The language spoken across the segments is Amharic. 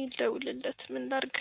ልደውልለት ምን ላድርግ?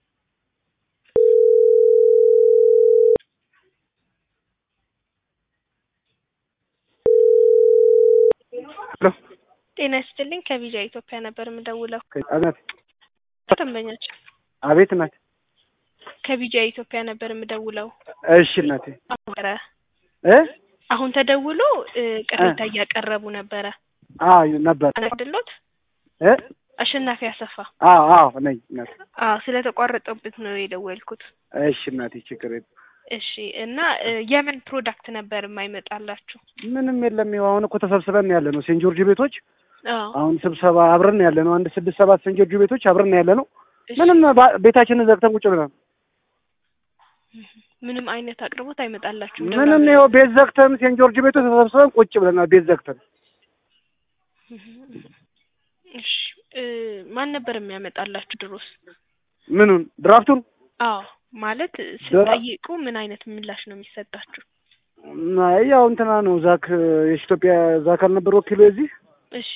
ሄሎ ጤና ይስጥልኝ ከቪዛ ኢትዮጵያ ነበር የምደውለው። አቤት ደንበኛቸው አቤት እናቴ። ከቪዛ ኢትዮጵያ ነበር የምደውለው። እሺ እናቴ ነበረ እ አሁን ተደውሎ እ ቅሬታ እያቀረቡ ነበረ አዎ ነበር አይደሎት? እ አሸናፊ አሰፋ። አዎ አዎ ነኝ እናቴ። አዎ ስለተቋረጠበት ነው የደወልኩት። እሺ እናቴ ችግር የለም። እሺ እና እ የምን ፕሮዳክት ነበር የማይመጣላችሁ? ምንም የለም። ይኸው አሁን እኮ ተሰብስበን ያለ ነው ሴንት ጆርጅ ቤቶች አዎ አሁን ስብሰባ አብረን ያለ ነው። አንድ ስድስት ሰባት ሴንት ጆርጅ ቤቶች አብረን ያለ ነው። እሺ። ምንም ባ- ቤታችንን ዘግተን ቁጭ ብለን ምንም አይነት አቅርቦት አይመጣላችሁም? ምንም ይኸው ቤት ዘግተን ሴንት ጆርጅ ቤቶች ተሰብስበን ቁጭ ብለናል። ቤት ዘግተን እሺ እ ማን ነበር የሚያመጣላችሁ ድሮስ? ምኑን ድራፍቱን አዎ ማለት ስትጠይቁ ምን አይነት ምላሽ ነው የሚሰጣችሁ? አይ ያው እንትና ነው ዛክ የኢትዮጵያ ዛክ አልነበር ወኪሉ የዚህ እሺ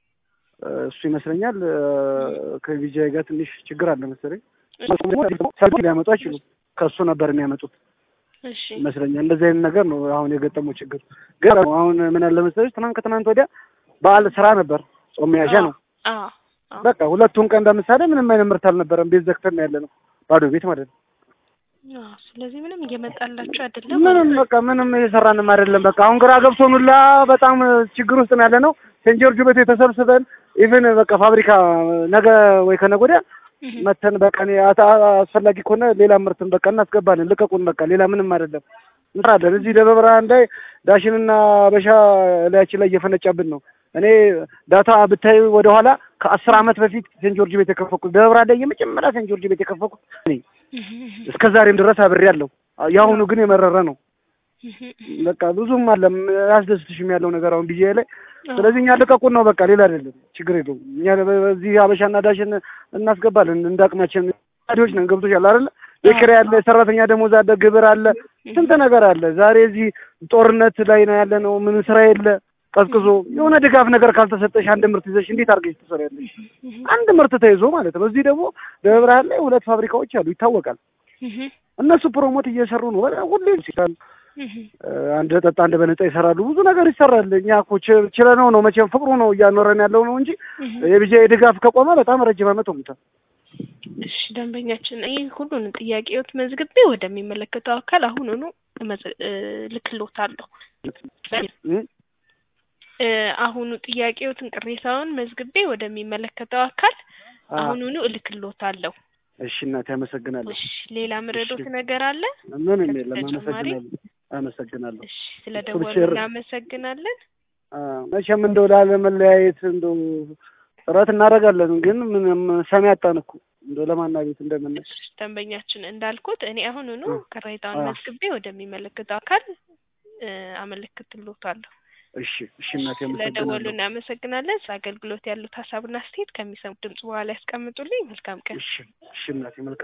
እሱ ይመስለኛል እ ከቪጃይ ጋር ትንሽ ችግር አለ መሰለኝ። እሺ ሰልፍ ሊያመጡ አይችሉም። ከእሱ ነበር የሚያመጡት እሺ ይመስለኛል። እንደዚህ አይነት ነገር ነው አሁን የገጠመው ችግር። ግን አሁን ምን አለ መሰለሽ ትናንት ከትናንት ወዲያ በዓል ስራ ነበር፣ ጾም መያዣ ነው። አዎ አዎ በቃ ሁለቱን ቀን ለምሳሌ ምንም አይነት ምርት አልነበረም። ቤት ዘግተን ያለ ነው፣ ባዶ ቤት ማለት ነው። አዎ ስለዚህ ምንም እየመጣላችሁ አይደለም ምንም በቃ ምንም እየሰራንም አይደለም። በቃ አሁን ግራ ገብቶን ሁላ በጣም ችግር ውስጥ ነው ያለ ነው። ሴንት ጆርጅ ቤት የተሰብስበን ኢቭን በቃ ፋብሪካ ነገ ወይ ከነገ ወዲያ እህ መተን በቃ እኔ አታ- አስፈላጊ ከሆነ ሌላ ምርትን በቃ እናስገባለን። ልቀቁን በቃ ሌላ ምንም አይደለም እንሰራለን። እዚህ ደብረ ብርሃን ላይ ዳሽንና በሻ ላያችን ላይ እየፈነጫብን ነው። እኔ ዳታ ብታይ ወደኋላ ከአስር ዓመት በፊት ሴንት ጆርጅ ቤት የከፈኩት ደብረ ብርሃን ላይ የመጀመሪያ ሴንት ጆርጅ ቤት የከፈኩት እኔ እህ እህ እስከ ዛሬም ድረስ አብሬያለሁ። የአሁኑ ግን የመረረ ነው። እህ በቃ ብዙም አለም አያስደስትሽም ያለው ነገር አሁን ቢዜ ላይ ስለዚህ እኛ ልቀቁን ነው በቃ ሌላ አይደለም ችግር የለውም እኛ በዚህ አበሻና ዳሽን እናስገባለን እንደ አቅማችን ዲዎች ነን ገብቶሻል አይደለ የኪራይ አለ የሰራተኛ ደሞዝ አለ ግብር አለ ስንት ነገር አለ ዛሬ እዚህ ጦርነት ላይ ነው ያለ ነው ምን ስራ የለ ቀዝቅዞ የሆነ ድጋፍ ነገር ካልተሰጠሽ አንድ ምርት ይዘሽ እንዴት አድርገሽ ትሰሪያለሽ አንድ ምርት ተይዞ ማለት ነው እዚህ ደግሞ ደብረ ብርሃን ላይ ሁለት ፋብሪካዎች አሉ ይታወቃል እህ እነሱ ፕሮሞት እየሰሩ ነው በጣም ሁሌ ሲላል እህ አንድ ጠጣ አንድ በነጻ ይሰራሉ። ብዙ ነገር ይሰራል። እኛ እኮ ች- ችለነው ነው መቼም ፍቅሩ ነው እያኖረን ያለው ነው እንጂ እህ የቢጃ ድጋፍ ከቆመ በጣም ረጅም ዓመት ሆኖታል። እሺ ደንበኛችን ይህ ሁሉን ጥያቄዎት መዝግቤ ወደሚመለከተው አካል አሁኑኑ እመዝ- እ ልክሎታለሁ። እ? እ አሁኑ ጥያቄዎትን ቅሬታውን መዝግቤ ወደሚመለከተው አካል አ- አሁኑኑ እልክሎታለሁ። እሺ እናቴ አመሰግናለሁ። እሺ ሌላ ምረዶት እሺ። ነገር አለ? ምንም የለም። ተጨማሪ? አመሰግናለሁ አመሰግናለሁ። እሺ ስለደወሉ ሼር- እናመሰግናለን። አ፣ መቼም እንደው ላለመለያየት እንደው ጥረት እናደርጋለን፣ ግን ምንም ሰሚ አጣን እኮ እንደው ለማና ቤት እንደምን እሺ ደንበኛችን እንዳልኩት እኔ አሁኑኑ አ- ቅሬታውን አ- መዝግቤ ወደሚመለከተው አካል እ አመለክትሎታለሁ። እሺ እሺ እናቴ ስለደወሉ አመሰግናለሁ። እናመሰግናለን። ስለ አገልግሎት ያሉት ሀሳብና አስተያየት ከሚሰሙት ድምጽ በኋላ ያስቀምጡልኝ። መልካም ቀን። እሺ እሺ እናቴ መልካም